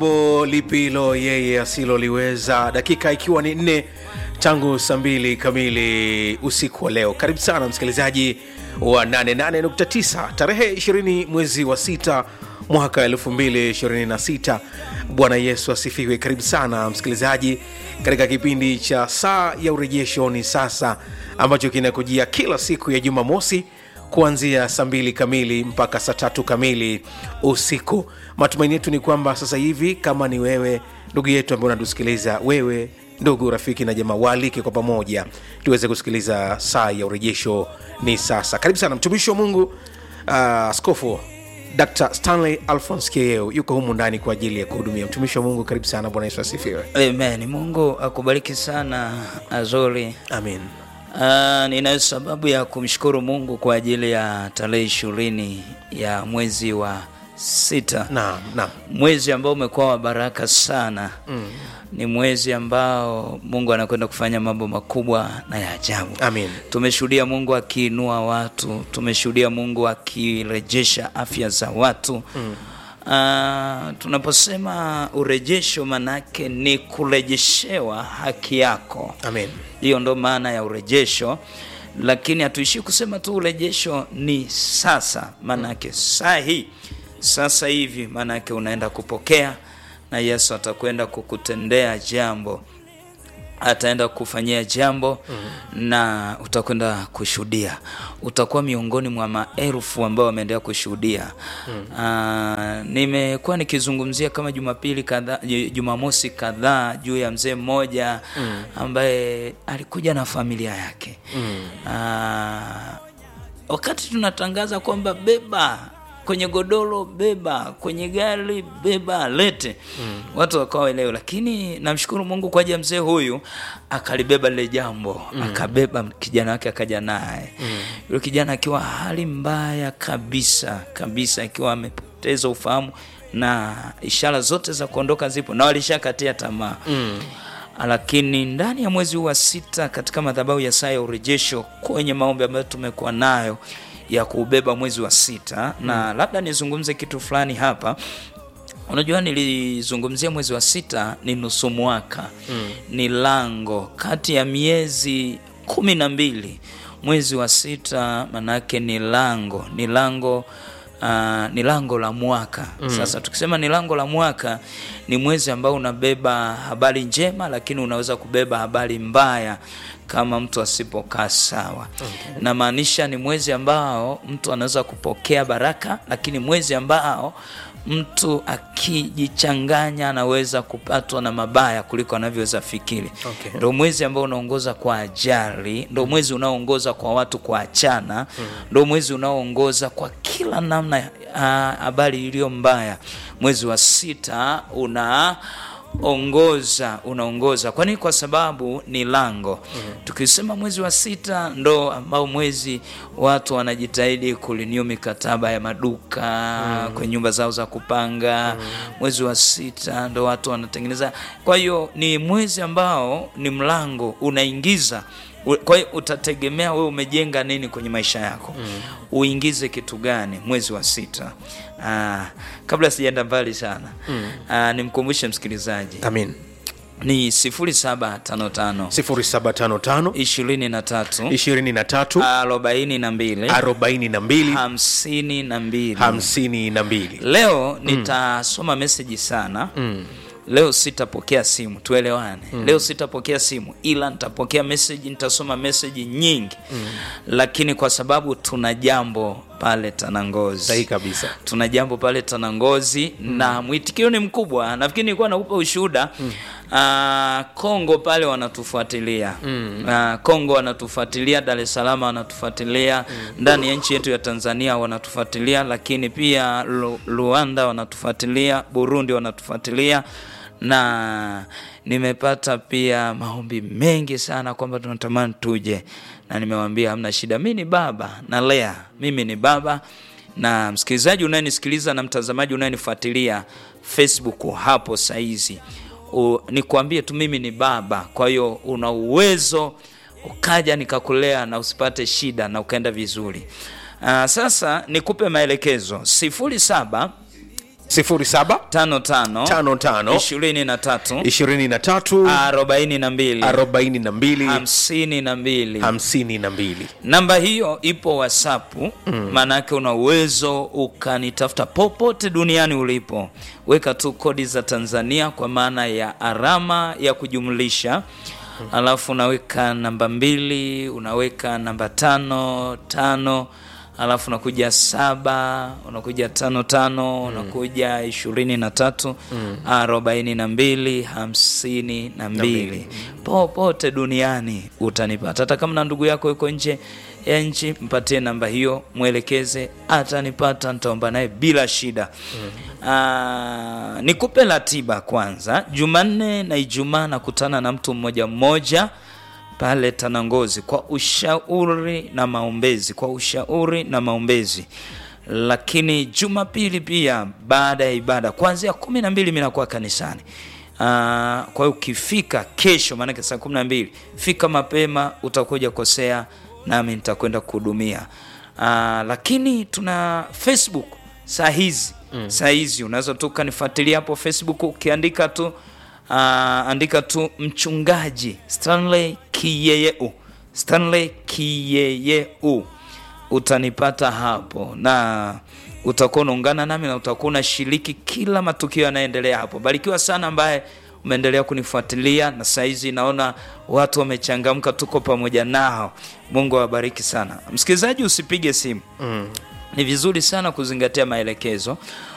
jambo lipilo yeye asiloliweza dakika ikiwa ni nne tangu saa mbili kamili usiku wa leo karibu sana msikilizaji wa 88.9 tarehe 20 mwezi wa sita mwaka 226 bwana yesu asifiwe karibu sana msikilizaji katika kipindi cha saa ya urejesho ni sasa ambacho kinakujia kila siku ya jumamosi kuanzia saa mbili kamili mpaka saa tatu kamili usiku matumaini yetu ni kwamba sasa hivi kama ni wewe ndugu yetu ambaye unatusikiliza wewe ndugu rafiki na jamaa waalike kwa pamoja tuweze kusikiliza saa ya urejesho ni sasa karibu sana mtumishi wa mungu askofu uh, dr stanley alphons keo yuko humu ndani kwa ajili ya kuhudumia mtumishi wa mungu karibu sana bwana yesu asifiwe Amen. Mungu akubariki sana Azori. amin Uh, ninayo sababu ya kumshukuru Mungu kwa ajili ya tarehe ishirini ya mwezi wa sita, naam naam mwezi ambao umekuwa wa baraka sana mm. Ni mwezi ambao Mungu anakwenda kufanya mambo makubwa na ya ajabu. amin Tumeshuhudia Mungu akiinua watu, tumeshuhudia Mungu akirejesha afya za watu mm. Uh, tunaposema urejesho manake ni kurejeshewa haki yako amin hiyo ndo maana ya urejesho lakini hatuishii kusema tu urejesho ni sasa maanake saa hii sasa hivi maanake unaenda kupokea na yesu atakwenda kukutendea jambo ataenda kufanyia jambo mm-hmm. na utakwenda kushuhudia utakuwa miongoni mwa maelfu ambao wameendelea kushuhudia mm-hmm. nimekuwa nikizungumzia kama jumapili kadhaa jumamosi kadhaa juu ya mzee mmoja mm-hmm. ambaye alikuja na familia yake mm-hmm. wakati tunatangaza kwamba beba kwenye godoro beba kwenye gari beba lete mm. watu wakawa elewe lakini namshukuru mungu kwa ajili ya mzee huyu akalibeba lile jambo mm. akabeba kijana wake akaja naye mm. yule kijana akiwa hali mbaya kabisa kabisa akiwa amepoteza ufahamu na ishara zote za kuondoka zipo na walishakatia tamaa mm lakini ndani ya mwezi huu wa sita katika madhabahu ya saa ya urejesho kwenye maombi ambayo tumekuwa nayo ya kuubeba mwezi wa sita mm. na labda nizungumze kitu fulani hapa unajua nilizungumzia mwezi wa sita ni nusu mwaka mm. ni lango kati ya miezi kumi na mbili mwezi wa sita manake ni lango ni lango Uh, ni lango la mwaka mm. sasa tukisema ni lango la mwaka ni mwezi ambao unabeba habari njema lakini unaweza kubeba habari mbaya kama mtu asipokaa sawa okay. namaanisha ni mwezi ambao mtu anaweza kupokea baraka lakini mwezi ambao mtu akijichanganya anaweza kupatwa na mabaya kuliko anavyoweza fikiri Okay. ndo mwezi ambao unaongoza kwa ajali ndo mwezi unaoongoza kwa watu kuachana ndo mwezi unaoongoza kwa kila namna habari iliyo mbaya mwezi wa sita una ongoza unaongoza kwa nini kwa sababu ni lango mm. tukisema mwezi wa sita ndo ambao mwezi watu wanajitahidi kuliniu mikataba ya maduka mm. kwenye nyumba zao za kupanga mm. mwezi wa sita ndo watu wanatengeneza kwa hiyo ni mwezi ambao ni mlango unaingiza kwa hiyo utategemea wewe umejenga nini kwenye maisha yako mm. uingize kitu gani mwezi wa sita Aa, kabla sijaenda mbali sana mm. Aa, nimkumbushe msikilizaji amin ni 0755 0755 23 23 42 42 52 52 leo nitasoma meseji sana mm leo sitapokea simu tuelewane mm. leo sitapokea simu ila nitapokea meseji nitasoma meseji nyingi mm. lakini kwa sababu tuna jambo pale tanangozi sahihi kabisa tuna jambo pale tanangozi mm. na mwitikio ni mkubwa nafikiri nilikuwa naupa ushuhuda mm. uh, kongo pale wanatufuatilia mm. uh, kongo wanatufuatilia dar es salaam wanatufuatilia mm. ndani ya nchi yetu ya tanzania wanatufuatilia lakini pia Lu- rwanda wanatufuatilia burundi wanatufuatilia na nimepata pia maombi mengi sana kwamba tunatamani tuje na nimewambia hamna shida mi ni baba nalea mimi ni baba na msikilizaji unayenisikiliza na mtazamaji unayenifuatilia facebook hapo saizi nikuambie tu mimi ni baba kwa hiyo una uwezo ukaja nikakulea na usipate shida na ukaenda vizuri uh, sasa nikupe maelekezo sifuri saba 07 tano tano 55 ishirini na tatu 23 arobaini na mbili 42 hamsini na mbili 52 namba hiyo ipo whatsapp maanake una uwezo ukanitafuta popote duniani ulipo weka tu kodi za tanzania kwa maana ya alama ya kujumlisha alafu unaweka namba mbili unaweka namba tano tano alafu unakuja saba unakuja tano tano unakuja ishirini na tatu arobaini na mbili hamsini na mbili popote duniani utanipata hata kama na ndugu yako yuko nje ya nchi mpatie namba hiyo mwelekeze atanipata nitaomba naye bila shida mm. nikupe ratiba kwanza jumanne na ijumaa nakutana na mtu mmoja mmoja pale Tanangozi kwa ushauri na maombezi, kwa ushauri na maombezi. Lakini Jumapili pia baada ya ibada kuanzia kumi na mbili mi nakuwa kanisani. Aa, kwa hiyo ukifika kesho, maanake saa kumi na mbili fika mapema, utakuja kosea nami nitakwenda kuhudumia. Aa, lakini tuna Facebook saa hizi mm. saa hizi unaweza tu ukanifuatilia hapo Facebook ukiandika tu uh, andika tu mchungaji Stanley Kiyeyeu, Stanley Kiyeyeu, utanipata hapo na utakuwa unaungana nami na utakuwa unashiriki kila matukio yanayoendelea hapo. Barikiwa sana ambaye umeendelea kunifuatilia na saizi naona watu wamechangamka, tuko pamoja nao. Mungu awabariki sana. Msikilizaji, usipige simu mm. Ni vizuri sana kuzingatia maelekezo